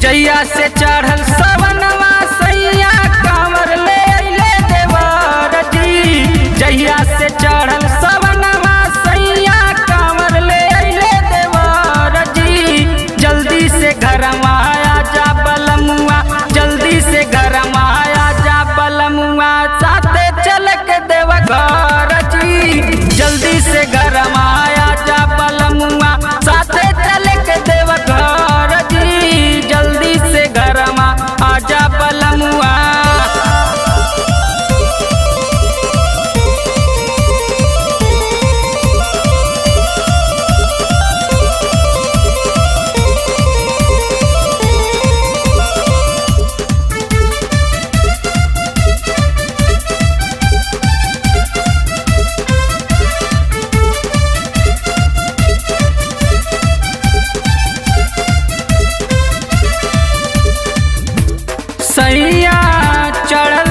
जैया से चढ़ल सवनवा सैया कांवर ले अइले देवर जी जैया से चढ़ल सवनवा सैया कांवर ले अइले देवर जी जल्दी से घरमा आया जा बलमुआ जल्दी से घरमा आया जा बलमुआ साथे चल के देव घर जी जल्दी से घरमा आया जा बलमुआ साथे चल के देव घर जी जल्दी से घरमा आजा बलमुआ सैया चढ़ल